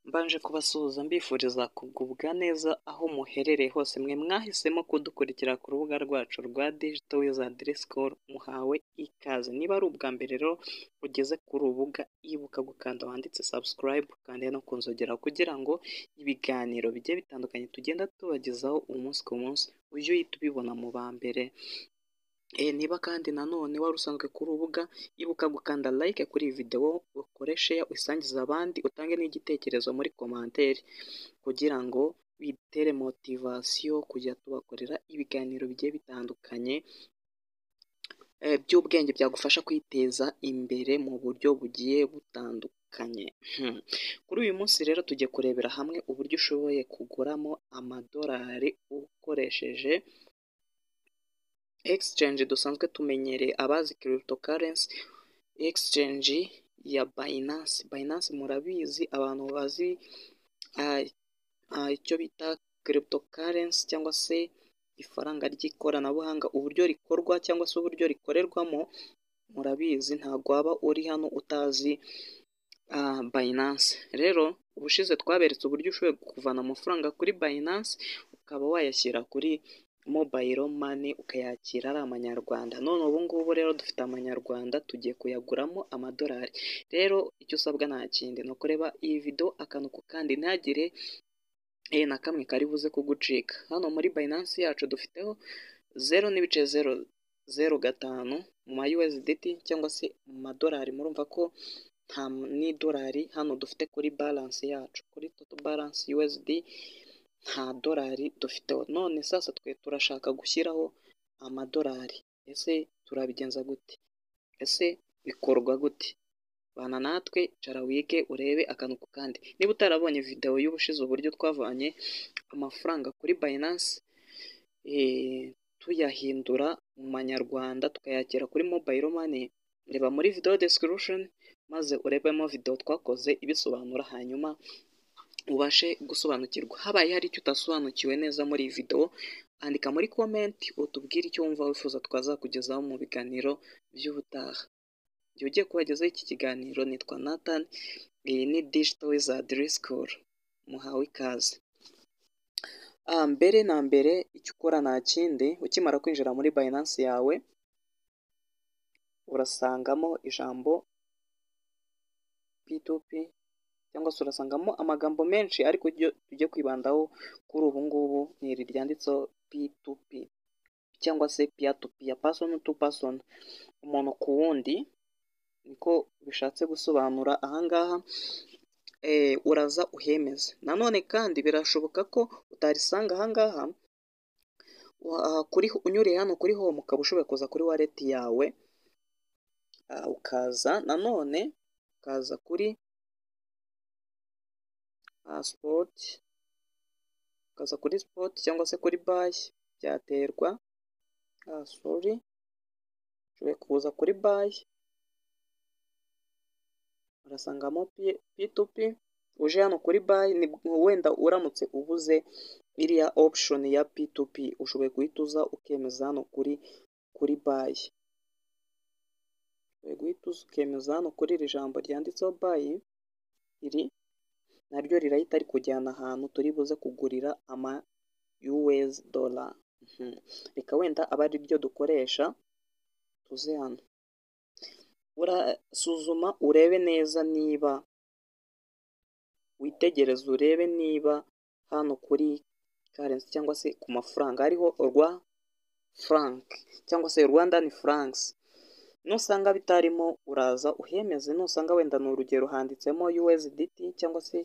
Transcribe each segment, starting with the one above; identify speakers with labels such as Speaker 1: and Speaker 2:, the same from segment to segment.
Speaker 1: Mbanje kubasuhuza mbifuriza kugubwa neza aho muherereye hose mwe mwahisemo kudukurikira ku rubuga rwacu rwa Digital Wizard School muhawe ikaze, niba ari ubwa mbere rero ugeze kuri urubuga ibuka gukanda wanditse subscribe kandi no kunzogera kugira ngo ibiganiro bigiye bitandukanye tugenda tubagezaho umunsi ku munsi ujye uhita ubibona mu ba mbere. Niba kandi nanone wari usanzwe ku rubuga ibuka gukanda like kuri iyi videwo ukore share uyisangize abandi utange n'igitekerezo muri commentaire kugira ngo bitere motivasiyo kujya tubakorera ibiganiro bigiye bitandukanye by'ubwenge byagufasha kwiteza imbere mu buryo bugiye butandukanye. Kuri uyu munsi rero tugiye kurebera hamwe uburyo ushoboye kuguramo amadolari ukoresheje exchange dusanzwe tumenyereye abazi cryptocurrency exchange ya Binance. Binance murabizi abantu bazi icyo bita cryptocurrency cyangwa se ifaranga ry'ikoranabuhanga uburyo rikorwa cyangwa se uburyo rikorerwamo murabizi ntabwo waba uri hano utazi Binance. Rero ubushize twaberetse uburyo ushoboye kuvana amafaranga kuri Binance ukaba wayashyira kuri mobile money ukayakira ari amanyarwanda none ubu ngubu rero dufite amanyarwanda tugiye kuyaguramo amadolari rero icyo usabwa nta kindi ni ukureba iyi video akantu ku kandi ntihagire na kamwe kari buze kugucika hano muri Binance yacu dufiteho zeru n'ibice zeru zeru gatanu mu ma USDT cyangwa se mu madolari murumva ko nta n'idolari hano dufite kuri balance yacu kuri total balance USD nta dolari dufiteho none sasa twe turashaka gushyiraho amadolari ese turabigenza gute ese bikorwa gute bana natwe cara wige urebe akantu ku kandi niba utarabonye videwo y'ubushize uburyo twavanye amafaranga kuri Binance tuyahindura mu manyarwanda tukayakira kuri mobile money reba muri video description maze urebemo video twakoze ibisobanura hanyuma ubashe gusobanukirwa habaye hari icyo utasobanukiwe neza muri iyi videwo andika muri komenti utubwire icyo wumva wifuza twazakugezaho mu biganiro by'ubutaha igihe ugiye kubagezaho iki kiganiro nitwa nathan iyi ni digital wizard school muhawe ikaze mbere na mbere icyo ukora nta kindi ukimara kwinjira muri Binance yawe urasangamo ijambo p2p cyangwa se urasangamo amagambo menshi ariko tujye kwibandaho kuri ubu ngubu ni iri ryanditseho p2p cyangwa se piya tu piya pasoni tu pasoni umuntu ku wundi niko bishatse gusobanura ahangaha uraza uhemeze nanone kandi birashoboka ko utarisanga ahangaha unyuriye hano kuri home ukaba ushobora kuza kuri wareti yawe ukaza nanone ukaza kuri sipoti ukaza kuri sipoti cyangwa se kuri bayi byaterwa sori ushobora kuza kuri bayi urasangamo pitupi uje hano kuri bayi wenda uramutse ubuze iriya opushoni ya pitupi ushoboye guhita uza ukemeza hano kuri kuri bayi ushoboye guhita uza ukemeza hano kuri iri jambo ryanditseho bayi iri naryo rirahita rikujyana ahantu turi buze kugurira ama US dollar reka wenda aba ari ryo dukoresha tuze hano urasuzuma urebe neza niba witegereze urebe niba hano kuri karensi cyangwa se ku mafaranga hariho urwa frank cyangwa se rwandani franks nusanga bitarimo uraza uhemeze nusanga wenda ni urugero handitsemo USDT cyangwa se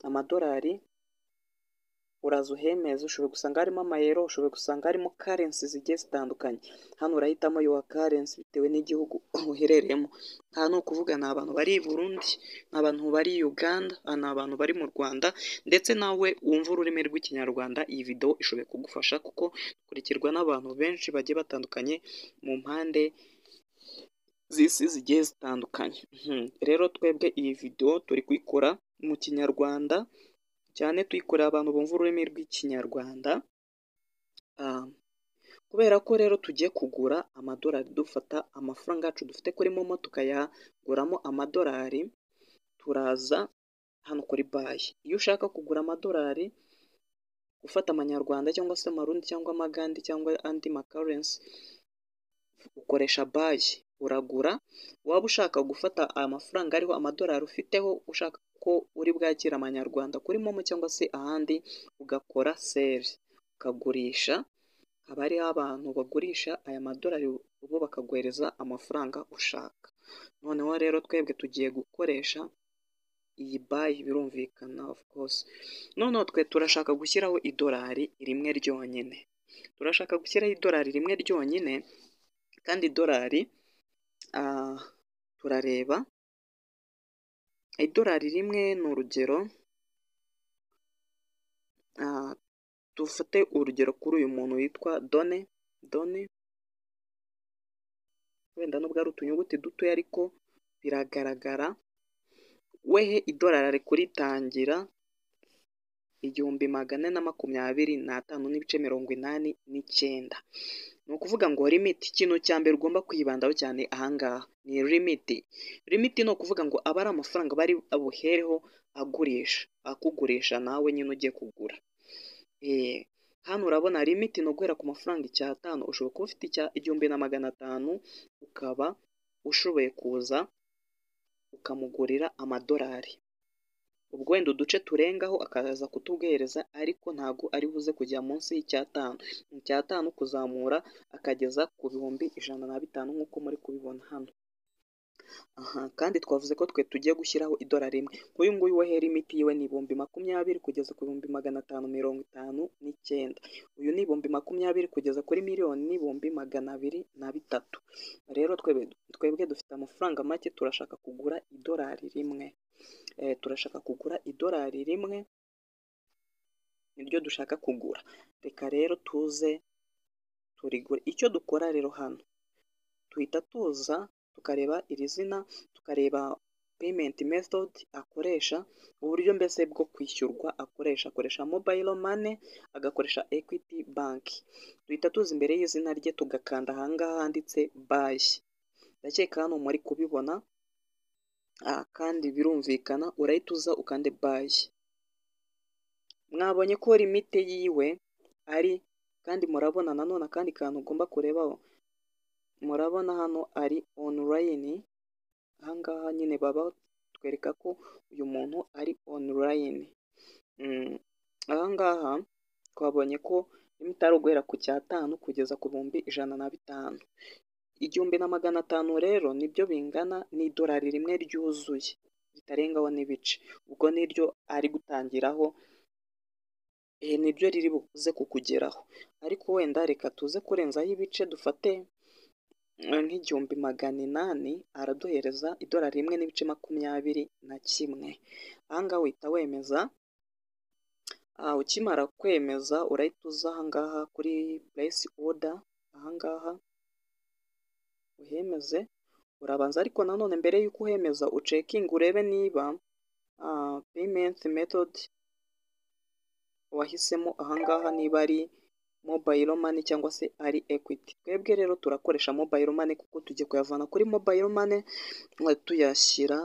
Speaker 1: amadolari uraza uhemeze ushobora gusanga harimo amayero ushobora gusanga harimo karensi zigiye zitandukanye hano urahitamo yuwa karensi bitewe n'igihugu uherereyemo aha ni ukuvuga ni abantu bari i Burundi ni abantu bari Uganda ni abantu bari mu Rwanda ndetse nawe wumva ururimi rw'ikinyarwanda iyi videwo ishoboye kugufasha kuko ikurikirwa n'abantu benshi bagiye batandukanye mu mpande z'isi zigiye zitandukanye rero twebwe iyi videwo turi kuyikora mu kinyarwanda cyane tuyikorera abantu bumva ururimi rw'ikinyarwanda kubera ko rero tugiye kugura amadolari dufata amafaranga yacu dufite kuri momo tukayaguramo amadolari turaza hano kuri bayi iyo ushaka kugura amadolari ufata amanyarwanda cyangwa se amarundi cyangwa amagande cyangwa andi makarensi ukoresha bayi uragura waba ushaka gufata amafaranga ariho amadolari ufiteho ushaka ko uri bwakire amanyarwanda kuri momo cyangwa se ahandi ugakora seri ukagurisha haba hariho abantu bagurisha aya madolari bo bakaguhereza amafaranga ushaka noneho rero twebwe tugiye gukoresha iyi bayi birumvikana of course noneho twe turashaka gushyiraho idolari rimwe ryonyine turashaka gushyiraho idolari rimwe ryonyine kandi idolari turareba idolari rimwe ni urugero dufate urugero kuri uyu muntu witwa done done wenda nubwo ari utunyuguti dutoya ariko biragaragara wehe idolari ari kuritangira igihumbi magana na makumyabiri n'atanu n'ibice mirongo inani n'icyenda ni ukuvuga ngo limiti ikintu cya mbere ugomba kwibandaho cyane ahangaha ni limiti limiti ni ukuvuga ngo aba ari amafaranga bari buhereho agurisha akugurisha nawe nyine ugiye kugura hano urabona limiti ni uguhera ku mafaranga icyatanu ushobora kuba ufite igihumbi na magana atanu ukaba ushoboye kuza ukamugurira amadolari ubwo wenda uduce turengaho akaza kutubwereza ariko ntabwo ari buze kujya munsi y'icyatanu icyatanu kuzamura akageza ku bihumbi ijana na bitanu nk'uko muri kubibona hano aha kandi twavuze ko twe tugiye gushyiraho idolari rimwe nk'uyu nguyu we hera imiti yiwe ni ibihumbi makumyabiri kugeza ku bihumbi magana atanu mirongo itanu n'icyenda uyu ni ibihumbi makumyabiri kugeza kuri miliyoni n'ibihumbi magana abiri na bitatu rero twebwe dufite amafaranga make turashaka kugura idolari rimwe turashaka kugura idolari rimwe niryo dushaka kugura reka rero tuze turigure icyo dukora rero hano tuhita tuza tukareba iri zina tukareba peyimenti metodi akoresha uburyo mbese bwo kwishyurwa akoresha akoresha mobayiro mane agakoresha ekwiti banki duhita tuza imbere y'izina rye tugakanda ahangaha handitse bayi ndakeka hano muri kubibona kandi birumvikana urahita uza ukande bayi mwabonye ko limite yiwe ari kandi murabona nanone akandi kantu ugomba kurebaho murabona hano ari onurayini ahangaha nyine baba batwereka ko uyu muntu ari onurayini ahangaha twabonye ko limite ari uguhera ku cyatanu kugeza ku bihumbi ijana na bitanu igihumbi na magana atanu rero nibyo bingana n'idolari rimwe ryuzuye ritarengaho n'ibice ubwo niryo ari gutangiraho niryo riri buze kukugeraho ariko wenda reka tuze kurenzaho ibice dufate nk'igihumbi magana inani araduhereza idolari rimwe n'ibice makumyabiri na kimwe ahangaha uhita wemeza ukimara kwemeza urahita uza ahangaha kuri purayisi oda ahangaha uhemeze urabanza ariko nanone mbere y'uko uhemeza ucekingi urebe niba peyimenti metodi wahisemo ahangaha niba ari mobayiro mani cyangwa se ari ekwiti twebwe rero turakoresha mobayiro mani kuko tugiye kuyavana kuri mobayiro mani tuyashyira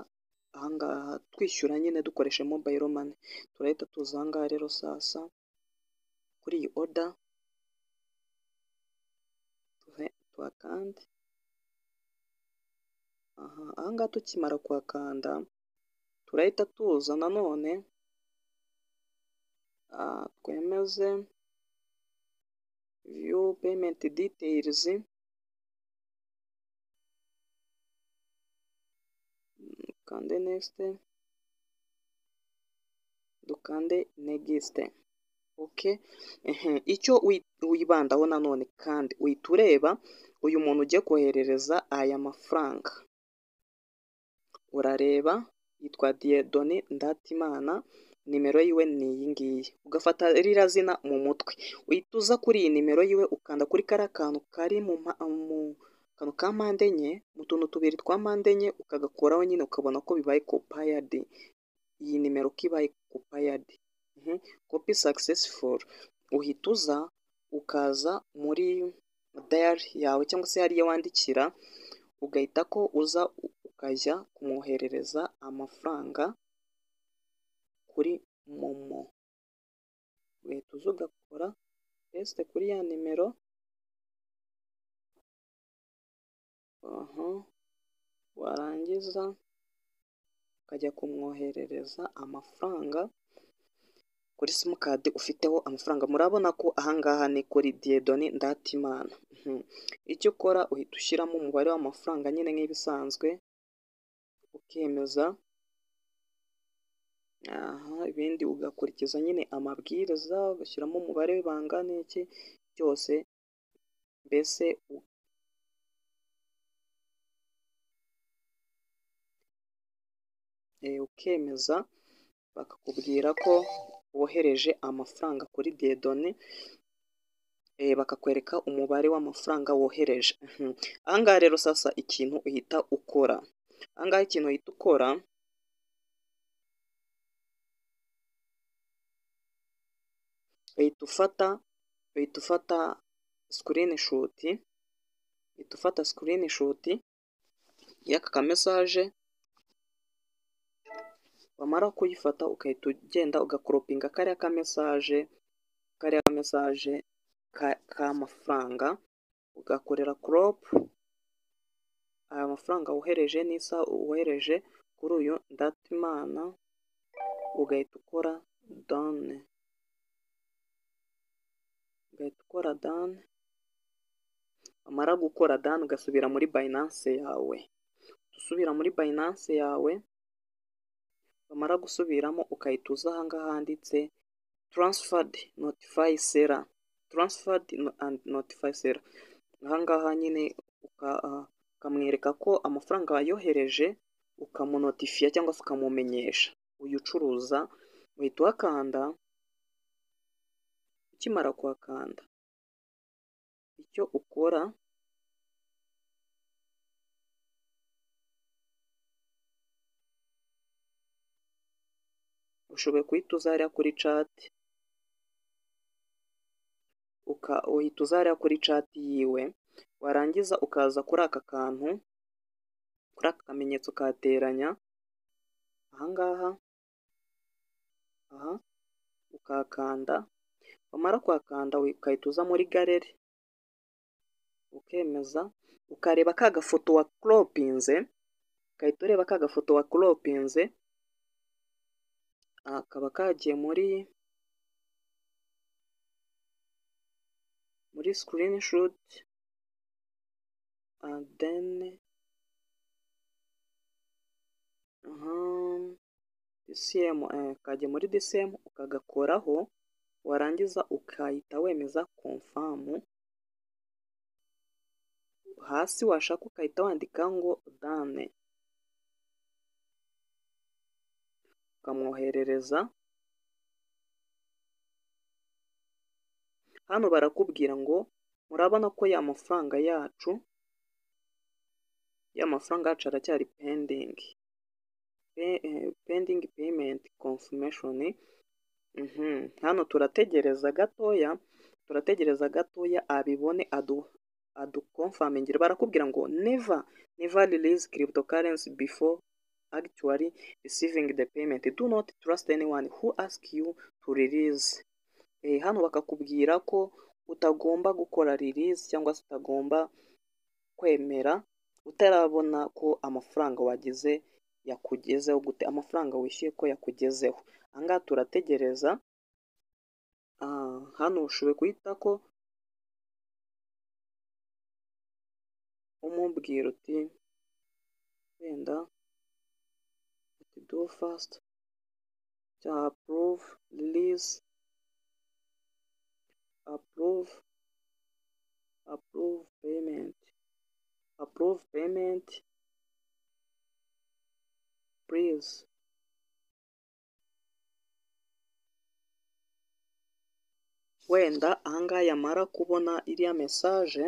Speaker 1: ahangaha twishyura nyine dukoresha mobayiro mani turahita tuza ahangaha rero sasa kuri iyi oda tuhakande ahangaha tukimara kuhakanda turahita tuza nanone twemeze view payment details dukande next dukande next ok icyo wibandaho nanone kandi uhita ureba uyu muntu ugiye koherereza aya mafaranga urareba yitwa diyedoni ndatimana nimero yiwe ni iyi ngiyi ugafata ririya zina mu mutwe uhita uza kuri iyi nimero yiwe ukanda kuri kariya kantu kari mu kantu ka mpande enye mu tuntu tubiri twa mpande enye ukagakoraho nyine ukabona ko bibaye kopayadi iyi nimero ko ibaye kopayadi kopi sakisesifuru uhita uza ukaza muri dayari yawe cyangwa se hariya wandikira ugahita ko uza ukajya kumwoherereza amafaranga kuri momo uhita uza ugakora pesite kuri ya nimero warangiza ukajya kumwoherereza amafaranga kuri simukadi ufiteho amafaranga murabona ko ahangaha ni kuri diyedoni ndatimana icyo ukora uhita ushyiramo umubare w'amafaranga nyine nk'ibisanzwe ukemeza aha ibindi ugakurikiza nyine amabwiriza ugashyiramo umubare bangana iki byose mbese ukemeza bakakubwira ko wohereje amafaranga kuri diyedoni bakakwereka umubare w'amafaranga wohereje ahangaha rero sasa ikintu uhita ukora ahangaha ikintu uhita ukora uhita ufata uhita ufata sikirinishuti uhita ufata sikirinishuti y'aka kamesaje wamara kuyifata ugahita ugenda ugakoropinga kariya kamesaje kariya kamesaje k'amafaranga ugakorera koropu aya mafaranga wohereje n'isaha wohereje kuri uyu ndatimana ugahita ukora done ugahita ukora done wamara gukora done ugasubira muri bayinanse yawe usubira muri bayinanse yawe wamara gusubiramo ukahita uza ahangaha handitse taransifadi notifayi sera taransifadi andi notifayi sera ahangaha nyine ukamwereka ko amafaranga wayohereje ukamunotifiya cyangwa se ukamumenyesha uyu ucuruza uhita uhakanda ukimara kuhakanda icyo ukora ushoboye guhita uza hariya kuri cati uhita uza hariya kuri cati yiwe warangiza ukaza kuri aka kantu kuri aka kamenyetso kateranya ahangaha aha ukakanda wamara kuhakanda ugahita uza muri galeri ukemeza ukareba ka gafoto wa koropinze ugahita ureba ka gafoto wa koropinze kaba kagiye muri muri sikirini shuti deni disiyemu kagiye muri disiyemu ukagakoraho warangiza ukahita wemeza komfamu hasi washaka ukahita wandika ngo dane ukamwoherereza hano barakubwira ngo murabona ko ya mafaranga yacu ya mafaranga yacu aracyari pendingi pendingi peyimenti konfimeshoni hano turategereza gatoya turategereza gatoya abibone adu adukomfamingire barakubwira ngo neva neva rilizi kiribito karensi bifo actually receiving the payment do not trust anyone who ask you to release eh, hano bakakubwira ko utagomba gukora release cyangwa se utagomba kwemera utarabona ko amafaranga wagize yakugezeho gute amafaranga wishyuye ko yakugezeho ahangaha turategereza ah, hano ushoboye guhita ko umubwira uti wenda do fast to approve release approve approve payment approve payment please wenda ahangaha yamara kubona iriya mesaje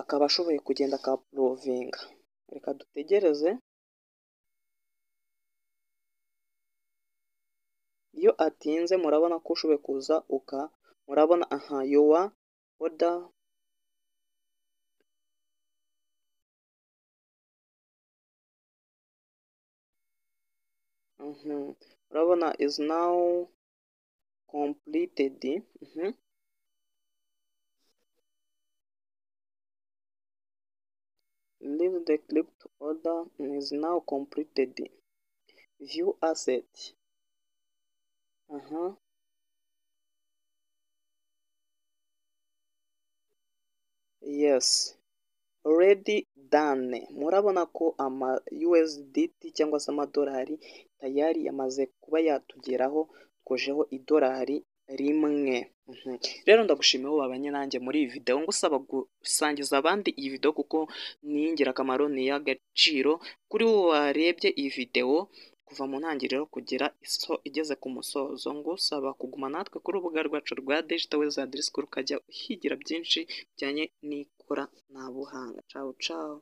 Speaker 1: akaba ashoboye kugenda akapurovinga reka dutegereze iyo atinze murabona ko ushoboye kuza uka murabona aha yowa oda urabona izi nawu kompulitedi livu de kiriputo oda izi nawu kompulitedi viyu aseti aha yesi oredi dane murabona ko ama yuweziditi cyangwa se amadolari tayari yamaze kuba yatugeraho twojeho idolari rimwe rero ndagushimiye wowe wabanye nanjye muri iyi videwo ngusaba gusangiza abandi iyi videwo kuko ni iy'ingirakamaro ni iy'agaciro kuri wowe warebye iyi videwo kuva mu ntangiriro kugera iso igeze ku musozo ngusaba kuguma natwe kuri urubuga rwacu rwa digital wizard school ukajya uhigira byinshi bijyanye n'ikoranabuhanga cawu cawu